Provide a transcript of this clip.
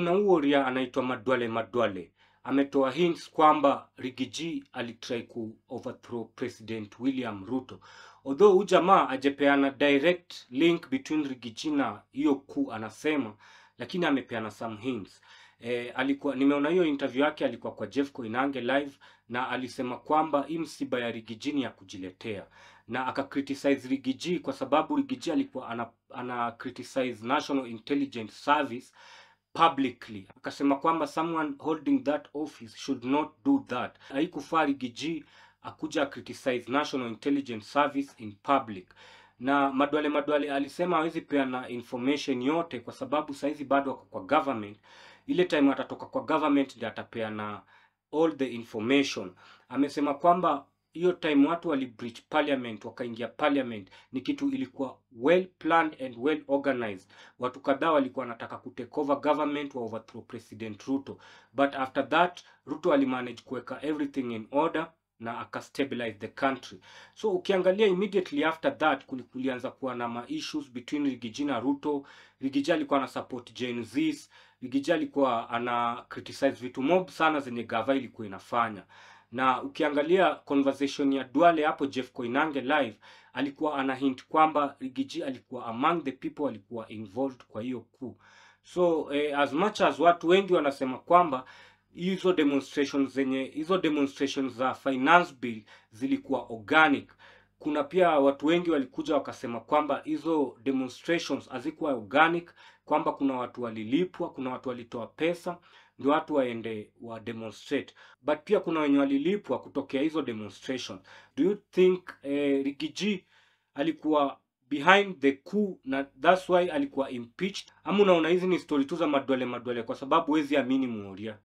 kuna huo ria anaitwa Madwale Madwale ametoa hints kwamba Rigiji alitry ku overthrow President William Ruto. Although huyu jamaa ajepeana direct link between Rigiji na hiyo coup anasema, lakini amepeana some hints. E, alikuwa nimeona hiyo interview yake, alikuwa kwa Jeff Koinange live na alisema kwamba hii msiba ya Rigiji ni ya kujiletea, na aka criticize Rigiji kwa sababu Rigiji alikuwa ana, ana criticize National Intelligence Service publicly akasema kwamba someone holding that office should not do that. Haikufaa Rigiji akuja criticize National Intelligence Service in public. Na Madwale Madwale alisema hawezi peana information yote kwa sababu saizi bado wako kwa government. Ile time atatoka kwa government ndio atapeana all the information. Amesema kwamba hiyo time watu wali breach parliament wakaingia parliament ni kitu ilikuwa well planned and well organized. Watu kadhaa walikuwa wanataka kutake over government wa overthrow President Ruto, but after that Ruto alimanage kuweka everything in order na akastabilize the country. So ukiangalia immediately after that kuli- kulianza kuwa na ma issues between Rigiji na Ruto. Rigiji alikuwa ana support Gen Zs, Rigiji alikuwa ana criticize vitu mob sana zenye gava ilikuwa inafanya na ukiangalia conversation ya Duale hapo Jeff Koinange live alikuwa ana hint kwamba Rigiji alikuwa among the people alikuwa involved kwa hiyo coup. So eh, as much as watu wengi wanasema kwamba hizo demonstrations zenye hizo demonstrations za finance bill zilikuwa organic, kuna pia watu wengi walikuja wakasema kwamba hizo demonstrations hazikuwa organic, kwamba kuna watu walilipwa, kuna watu walitoa pesa ndio watu waende wa demonstrate but pia kuna wenye walilipwa kutokea hizo demonstration. Do you think eh, Rigiji alikuwa behind the coup na that's why alikuwa impeached, ama unaona hizi ni story tu za madwale madwale, kwa sababu huwezi amini Muoria?